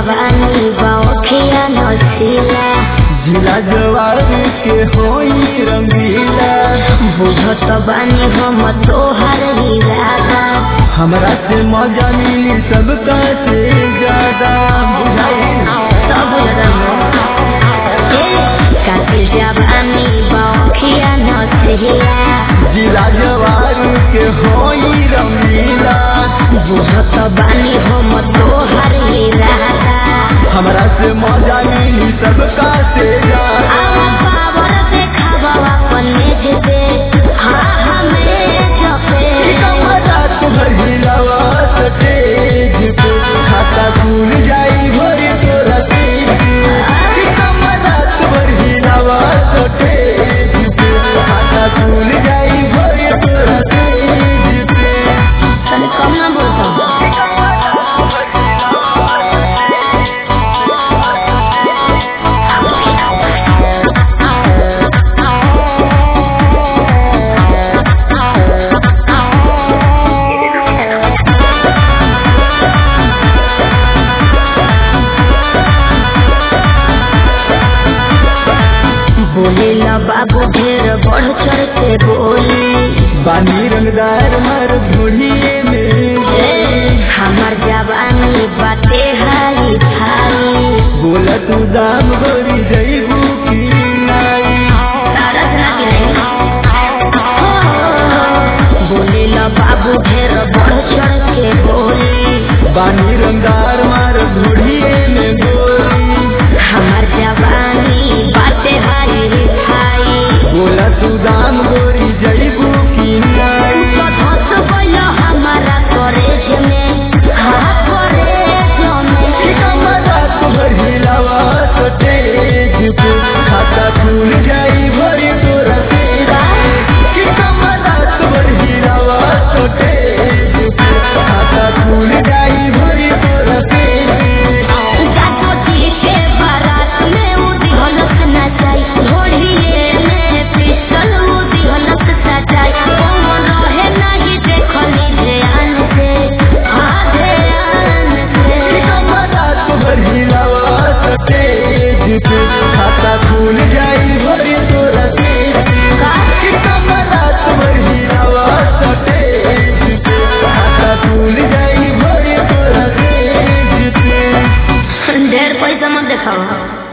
जवानी बौखिया नसीला जिला जवानी के होई रंगीला बुझत बानी हम तोहर इरादा हमरा से मजा मिली सबका से ज्यादा बुझाई सब कातिल जवानी बौखिया नसीला जिला जवानी के होई रंगीला बुझत बानी हम तोहर इरादा हमरा से मजा मिली सबका से ज्यादा आवा पावर देखावा अपन मेज पे हाँ हमें जपे मजा तुहर हिलावा स्टेज पे खाता खुल जाई भरी तोरा तेज पे मजा तुहर हिलावा स्टेज पे खाता खुल जाई भरी तोरा तेज पे तने कम ना बोलता बोले ला बाबू ढेर बढ़ चढ़ के बोली बानी रंगदार मर घोड़िए में हमार जवानी बाटे हाई भाई बोला तू दाम गोरी जईबू की नाई तारक ना गिरे बोले ला बाबू ढेर बढ़ चढ़ के बोली बानी रंगदार मर घोड़िए में गोरी हमार जवानी बाटे हाई भाई बोला तू दाम गोरी जईबू की नाई धस गइल हमारा कॉलेज में हाँ कॉलेज में मजा तुहर हिलावा स्टेज पे खाता खुल जाई भरी तोरा तेरा कि मजा तुहर हिलावा स्टेज पे खाता खुल जाई भरी तोरा तेरा जातो जी के बारात में उदी हलक नचाई घोड़िए में पिस्टल उदी हलक सजाई कौन रहे नहीं देखली ध्यान से हाँ ध्यान से मजा तुहर हिलावा स्टेज पे खाता खुल जाई भरी तोरा तेरा कि मजा तुहर हिलावा स्टेज पे खाता खुल जाई भरी तोरा तेज पे ढेर पैसा मत देखाओ